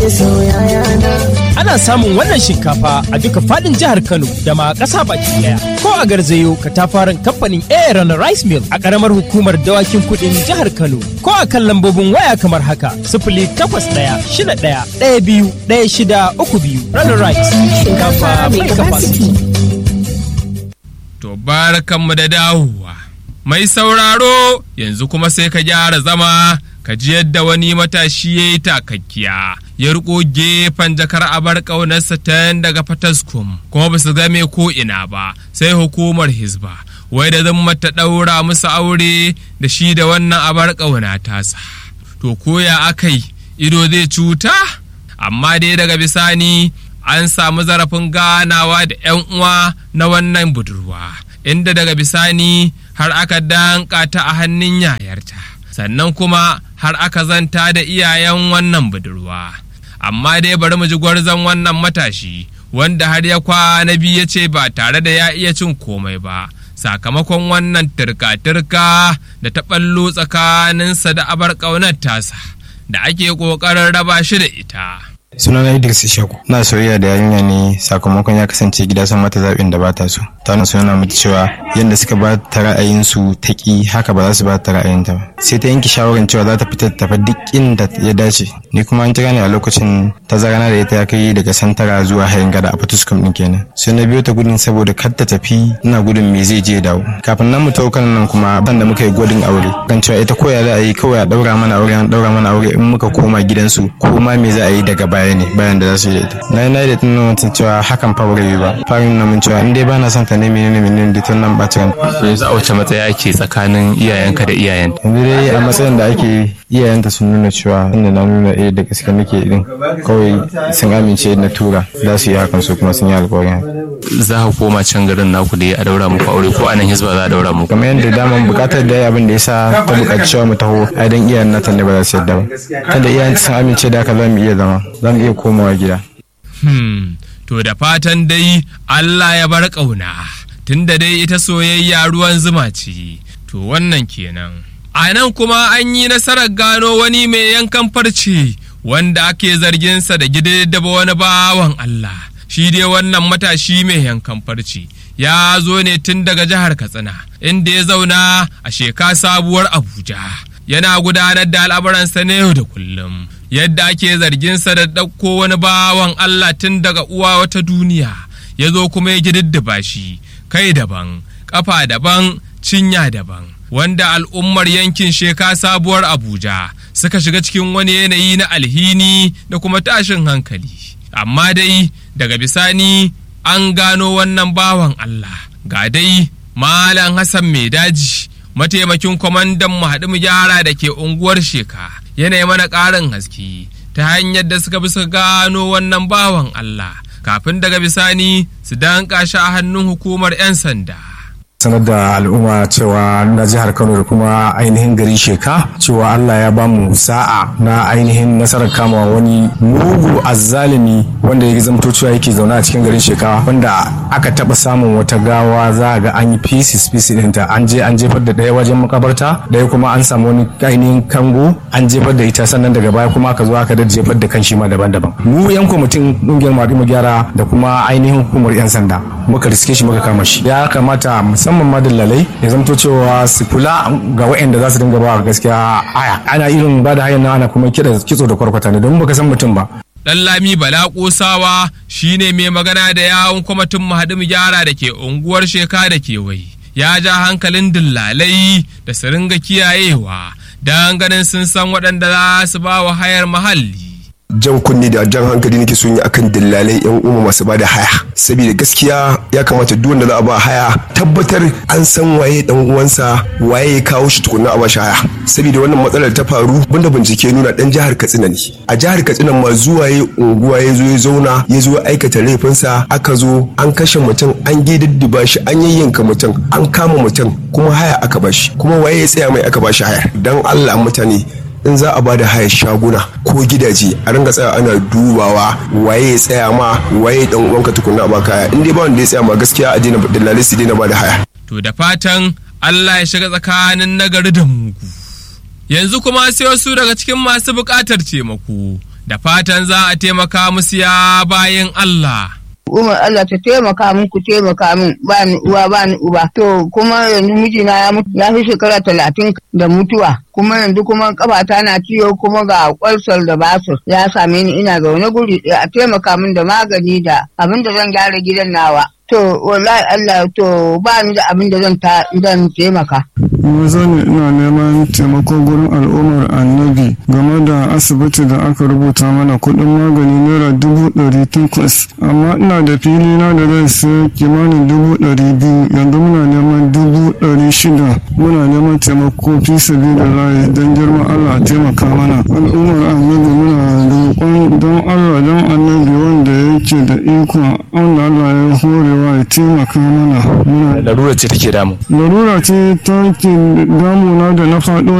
Ana samun wannan shinkafa a duka fadin jihar Kano da ma ƙasa baki daya. Ko a garzayo katafaren kamfanin Aaron Rice Mill a ƙaramar hukumar dawakin kuɗin jihar Kano. Ko a kan lambobin waya kamar haka sifili takwas ɗaya shida ɗaya ɗaya biyu ɗaya shida uku biyu. Runner Rice shinkafa mai capacity. To barkanmu da dawowa. Mai sauraro yanzu kuma sai ka gyara zama ka ji yadda wani matashi ya yi takakkiya ya riko gefen jakar abar ƙaunarsa ta daga fataskum kuma ba su game ko ina ba sai hukumar hizba wai da zan ta ɗaura musu aure da shi da wannan abar ƙauna tasa to koya akai ido zai cuta amma dai daga bisani an samu zarafin ganawa da 'yan uwa na wannan budurwa inda daga bisani har aka danka ta a hannun yayarta sannan kuma har aka zanta da iyayen wannan budurwa amma dai bari mu ji gwarzon wannan matashi wanda har ya kwana biyu ya ce ba tare da ya iya cin komai ba sakamakon wannan turka-turka da ta ɓallo tsakaninsa da abar ƙaunar tasa da ake ƙoƙarin raba shi da ita. sunana Idris Ishaku na soyayya da yarinya ne sakamakon ya kasance gida sun mata zaɓin da bata so ta wannan suna mata cewa yadda suka ba ta ra'ayin su ta ki haka ba za su ba ta ra'ayin ta ba sai ta yanke shawarar cewa za ta fita ta tafi duk inda ya dace ni kuma an kira ni a lokacin tazarana da ita ya kai daga santara zuwa hayin gada a fatuskum din kenan sai na biyo ta gudun saboda kar ta tafi ina gudun me zai je dawo kafin nan mu taukan nan kuma ban da muka yi gwadin aure kan cewa ita koya za a yi kawai a daura mana aure an daura mana aure in muka koma gidansu ko ma me za a yi daga baya ne bayan da za su yi da ita na yi na yi da tunan mutum cewa hakan fa wuri ba farin na mun cewa in dai bana son ta ne menene menene da tun nan ɓaci ran yanzu a wace matsaya ake tsakanin iyayenka da iyayen yanzu dai a matsayin da ake iyayenta sun nuna cewa inda na nuna eh da gaske nake din kawai sun amince na tura za su yi hakan su kuma sun yi alƙawarin za ka koma can garin naku da a daura muku aure ko anan hizba za a daura muku kamar yadda daman bukatar da abin da yasa ta bukaci cewa mu taho ai dan iyayen nata ne ba za su yadda ba kada iyayen sun amince da haka za mu iya zama za mu iya komawa gida Hmm, to da fatan dai Allah ya bar ƙauna, tunda dai ita soyayya ruwan zuma ce, to wannan kenan. A nan kuma an yi nasarar gano wani mai yankan farce wanda ake zarginsa da gidaddaba wani bawan Allah. Shi dai wannan matashi mai yankan farce ya zo ne tun daga jihar Katsina, inda ya zauna a sheka sabuwar Abuja. Yana gudanar da al'amuransa na yau da kullum. yadda ake zarginsa da ɗauko wani bawan Allah tun daga uwa wata duniya ya zo kuma ya gididdiba shi kai daban ƙafa daban cinya daban wanda al'ummar yankin sheka sabuwar Abuja suka shiga cikin wani yanayi na alhini da kuma tashin hankali amma dai daga bisani an gano wannan bawan Allah ga dai Malam Hassan Mai daji mataimakin kwamandan mu haɗu mu gyara da ke unguwar sheka yanayi mana ƙarin haske ta hanyar da suka bi suka gano wannan bawan Allah kafin daga bisani su danka shi a hannun hukumar 'yan sanda. sanar da al'umma cewa na jihar kano da kuma ainihin gari sheka cewa allah ya ba mu sa'a na ainihin nasarar kama wani mugu azzalimi wanda ya zamto cewa yake zaune a cikin garin sheka wanda aka taba samun wata gawa za a ga an yi pieces pieces ɗinta an je an jefar da ɗaya wajen makabarta ɗaya kuma an samu wani ainihin kango an jefar da ita sannan daga baya kuma aka zo aka da jefar da kan shi ma daban-daban mu yan kwamitin ƙungiyar mu gyara da kuma ainihin hukumar yan sanda muka riske shi muka kama shi ya kamata musamman ma dillalai ya zamto cewa su kula ga waɗanda za su dinga ba gaskiya aya ana irin ba da hayan ana kuma kida kitso da kwarkwata ne don baka san mutum ba Ɗanlami Bala Ƙosawa shi ne mai magana da yawon kwamitin mahaɗin gyara da ke unguwar sheka da kewaye. Ya ja hankalin dillalai da su ringa kiyayewa don ganin sun san waɗanda za su ba wa hayar muhalli. jan kunne da jan hankali nake son yi akan dillalai yan umma masu bada haya saboda gaskiya ya kamata duk wanda za a ba haya tabbatar an san waye dan uwansa waye ya kawo shi tukunna a ba shi haya saboda wannan matsalar ta faru banda bincike nuna dan jihar Katsina ne a jihar Katsina ma zuwa ya unguwa ya zo ya zauna ya zo aikata laifinsa aka zo an kashe mutum an gididdiba shi an yayyanka mutum an kama mutum kuma haya aka bashi kuma waye ya tsaya mai aka bashi haya dan Allah mutane in za a bada hayar shaguna ko gidaje a ringa tsaya ana dubawa waye ya tsaya ma waye dan uwanka tukunna a baka haya in dai ba wanda ya tsaya ma gaskiya a daina dalilai su daina bada haya To da fatan Allah ya shiga tsakanin nagari da mugu. Yanzu kuma sai wasu daga cikin masu buƙatar taimako da fatan za a taimaka musu ya bayan Allah. Umar Allah ta taimaka min ku taimaka min ba ni uwa ba ni uba. To kuma yanzu mijina ya mutu ya fi shekara talatin da mutuwa. Kuma yanzu kuma kafata na ciwo kuma ga kwalsar da basur ya same ni ina zaune guri ɗaya a taimaka min da magani da abin da zan gyara gidan nawa. To wallahi Allah to ba ni da abin da zan ta zan taimaka. maza ne ina neman taimako gurin al'ummar annabi game da asibiti da aka rubuta mana kuɗin magani naira dubu ɗari takwas amma ina da fili na da zai sai kimanin dubu ɗari biyu yanzu muna neman dubu ɗari shida muna neman taimako fi sabi da layi don girman allah a taimaka mana al'ummar annabi muna roƙon don allah don annabi wanda yake da iko wanda allah ya horewa ya taimaka mana muna larura ce take damu larura ce ta ke damuna da na faɗo